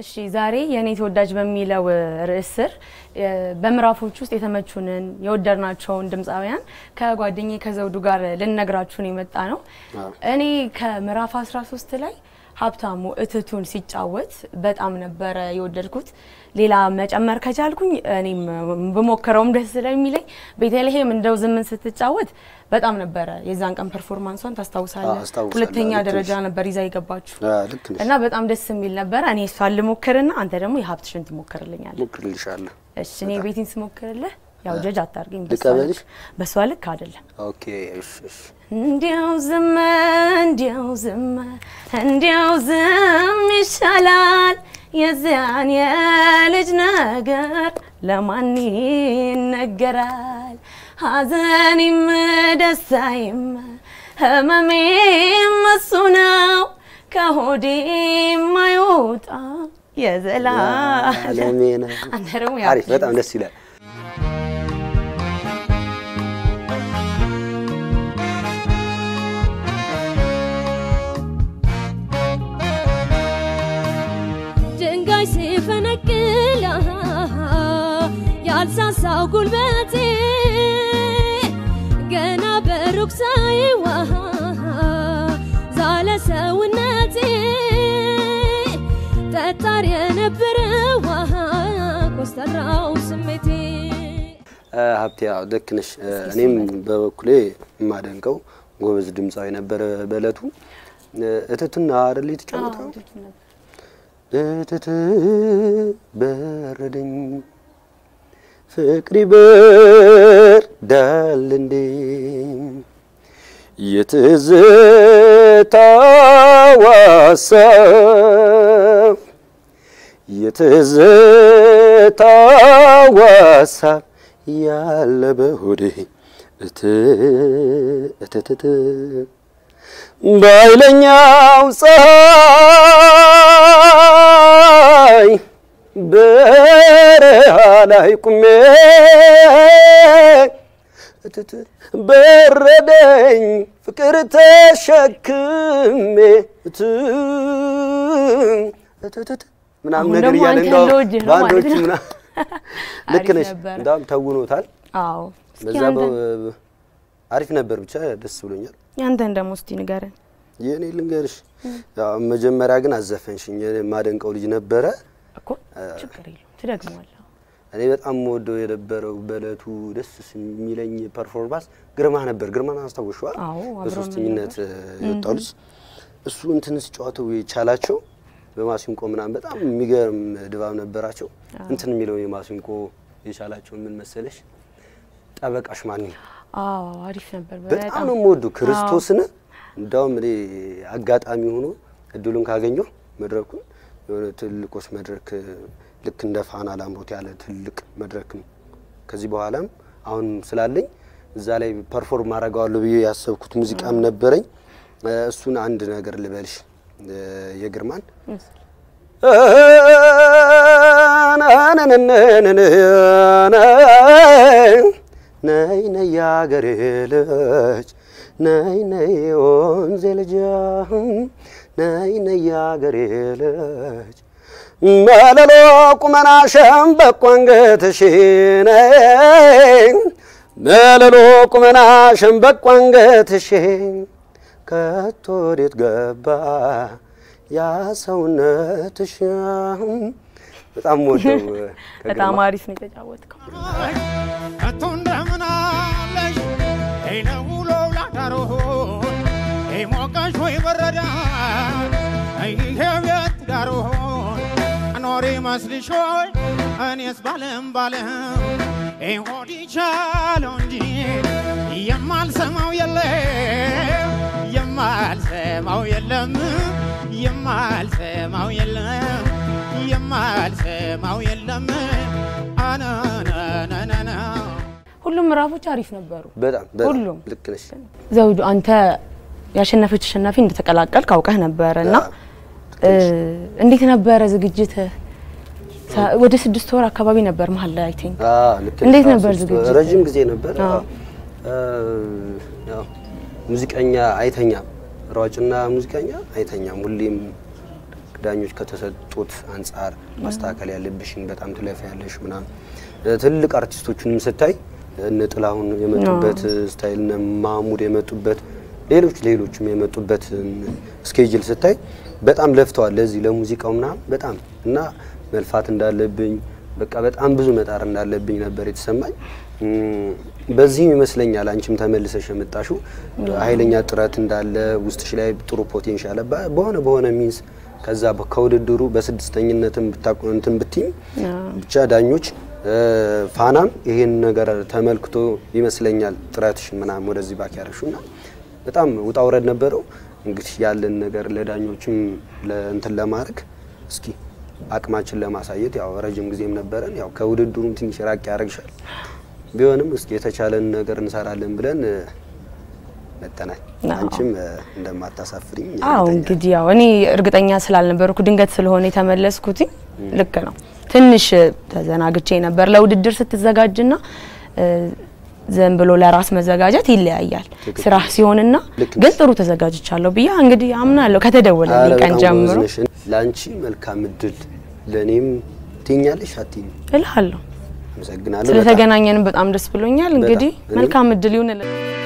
እሺ ዛሬ የእኔ ተወዳጅ በሚለው ርዕስ ስር በምዕራፎች ውስጥ የተመቹንን የወደድናቸውን ድምፃውያን ከጓደኛዬ ከዘውዱ ጋር ልነግራችሁን የመጣ ነው። እኔ ከምዕራፍ 13 ላይ ሀብታሙ እትቱን ሲጫወት በጣም ነበረ የወደድኩት። ሌላ መጨመር ከቻልኩኝ እኔም ብሞክረውም ደስ ስለሚለኝ ቤተልሔም እንደው ዝምን ስትጫወት በጣም ነበረ የዛን ቀን ፐርፎርማንሷን ታስታውሳለህ? አስታውሳለሁ። ሁለተኛ ልክ ደረጃ ነሽ። ነበር ይዛ የገባችሁ ልክ ነሽ። እና በጣም ደስ የሚል ነበረ። እኔ እሷን ልሞክርና አንተ ደግሞ የሀብትሽን ትሞክርልኛለህ። ሞክርልሻለሁ። እሺ እኔ ቤቴን ስሞክርልህ ያው ጀጅ አታርገኝ። በሷ ልቀበልሽ? ልክ- በሷ ልክ አይደለም። ኦኬ እሺ እሺ። እንዲያው ዝም እንዲያው ዝም እንዲያው ዝም ይሻላል የዚያን የልጅ ነገር ለማን ይነገራል? ሐዘኔም ደስታዬም ህመሜም እሱ ነው ከሆዴ የማይወጣ የዘላለም ዓለሜ ነው። አንተ ደግሞ አሪፍ፣ በጣም ደስ ይላል። ድንጋይ ሲፈነቅል ያልሳሳው ጉልበቴ ገና በሩቅ ሳይዋ ዛለ ሰውነቴ ጠጣር የነበረ ውሃ ኮስተራው ስሜቴ እ፣ ሀብቴ ያው ልክ ነሽ። እ፣ እኔም በበኩሌ የማደንቀው ጎበዝ ድምፃዊ ነበረ በእለቱ እ፣ እትትና አይደል የተጫወተው እትት በረደኝ ፍቅሪ በርዳል እንዴ የትዝታው ሀሳብ የትዝታው ሀሳብ ያለ በሆዴ እት እትትት በኃይለኛው ፀሐይ በረሃ ላይ ቁሜ እትት በረደኝ ፍቅር ተሸክሜ እት እትትት ምናምን አሁን ነገር ደግሞ እያለ አንተ እንደው ልወድህ ነው ባንዶቹ ማለት ነው። ምናምን ልክ አሪፍ ነሽ። ነበረ። እንዳውም ተውኖታል። አዎ እስኪ በዛ አንተ በ- አሪፍ ነበር። ብቻ ደስ ብሎኛል። ያንተን ደግሞ እስቲ ንገረን። የእኔ ልንገርሽ፣ ያው መጀመሪያ ግን አዘፈንሽኝ። እኔ የማደንቀው ልጅ ነበረ። እኮ ችግር የለውም ትደግመዋለህ። እኔ በጣም የምወደው የነበረው በእለቱ ደስ የሚለኝ ፐርፎርማንስ ግርማ ነበር። ግርማን አስታውሸዋል? አዎ፣ አብረን በሶስተኝነት የወጣው ልጅ እሱ እንትን ሲጫወተው የቻላቸው በማሲንቆ ምናምን በጣም የሚገርም ድባብ ነበራቸው። እንትን የሚለው የማሲንቆ የቻላቸው ምን መሰለሽ፣ ጠበቃሽ ማን ነው? አዎ አሪፍ ነበር በጣም ነው የምወደው ክርስቶስን። እንዳውም እኔ አጋጣሚ ሆኖ እድሉን ካገኘሁ መድረኩን የሆነ ትልቆች መድረክ ልክ እንደ ፋና ላምሮት ያለ ትልቅ መድረክ ነው። ከዚህ በኋላም አሁን ስላለኝ እዛ ላይ ፐርፎርም አደርገዋለሁ ብዬ ያሰብኩት ሙዚቃም ነበረኝ። እ፣ እሱን አንድ ነገር ልበልሽ እ፣ የግርማን ነይ ነይ ያገሬ ልጅ ነይ ነይ ወንዜ ልጅ ነይ ነይ ያገሬ ልጅ መለሎ ቁመና ሸምበቆ አንገትሽ ነይ መለሎ ቁመና ሸምበቆ አንገትሽ ከቶ ወዴት ገባ ያ ሰውነትሽ? በጣም ወደው በጣም አሪፍ ነው የተጫወትከው። ከቶ እንደምን አለሽ ይነውሎ ላዳሮ ይሞቀሽ ወይ በረዳ ይሄ ቤት ዳሮ ኖሪ መስልሽ ሆይ እኔስ ባለም ባለም ይሆድ ይቻለው እንጂ የማልሰማው የለም የማልሰማው የለም የማልሰማው የለም የማልሰማው የለም አናናናና ሁሉም ምዕራፎች አሪፍ ነበሩ። በጣም በጣም ሁሉም ልክ ነሽ። ዘውዱ አንተ ያሸነፈች አሸናፊ እንደተቀላቀል ካውቀህ ነበረ እና እ፣ እንዴት ነበረ ዝግጅትህ? ሳ- ወደ ስድስት ወር አካባቢ ነበር መሀል ላይ አይ ቲንክ አዎ፣ ልክ ነሽ። እንዴት አዎ፣ ነበር ሶስት- ዝግጅት? ረጅም ጊዜ ነበር። አዎ። አዎ። እ፣ ያው ሙዚቀኛ አይተኛም፣ ሯጭና ሙዚቀኛ አይተኛም። ሁሌም ዳኞች ከተሰጡት አንጻር ማስተካከል ያለብሽን በጣም ትለፍ ያለሽ ምናምን እ፣ ትልቅ አርቲስቶቹንም ስታይ እነ ጥላሁን የመጡበት ስታይል እነ ማሙድ የመጡበት ሌሎች ሌሎችም የመጡበት ስኬጅል ስታይ በጣም ለፍተዋል ለዚህ ለሙዚቃው ምናምን በጣም እና መልፋት እንዳለብኝ በቃ በጣም ብዙ መጣር እንዳለብኝ ነበር የተሰማኝ። እም፣ በዚህም ይመስለኛል አንቺም ተመልሰሽ የመጣሽው ኃይለኛ ጥረት እንዳለ ውስጥሽ ላይ ጥሩ ፖቴንሻል በ- በሆነ በሆነ ሚንስ ከዛ በ- ከውድድሩ በስድስተኝነትም ብታቆ እንትን ብትይም ብቻ ዳኞች እ፣ ፋናም ይሄን ነገር ተመልክቶ ይመስለኛል ጥረትሽን ምናምን ወደዚህ ባክ ያረሹና በጣም ውጣ ውረድ ነበረው። እንግዲህ ያለን ነገር ለዳኞችም ለእንትን ለማድረግ እስኪ አቅማችን ለማሳየት ያው ረጅም ጊዜም ነበረን። ያው ከውድድሩም ትንሽ ራቅ ያደርግሻል። ቢሆንም እስኪ የተቻለን ነገር እንሰራለን ብለን እ፣ መጥተናል። አዎ። አንቺም እ፣ እንደማታሳፍሪኝ አዎ እርግጠኛ እንግዲህ ያው እኔ እርግጠኛ ስላልነበርኩ ድንገት ስለሆነ የተመለስኩትኝ ልክ ነው። ትንሽ ተዘናግቼ ነበር። ለውድድር ስትዘጋጅና እ፣ ዝም ብሎ ለራስ መዘጋጀት ይለያያል። ትክክል። ስራ ሲሆንና ልክ ግን ጥሩ ተዘጋጅቻለሁ ብዬ እንግዲህ አምናለሁ ከተደወለልኝ ኧረ ቀን በጣም ጀምሮ ጎበዝ ነሽ። ለአንቺ መልካም እድል ለእኔም ትኛለሽ አትይኝ? እልሃለሁ። አመሰግናለሁ በጣም። ስለተገናኘንም በጣም ደስ ብሎኛል። እንግዲህ እኔም- መልካም እድል ይሁንልን።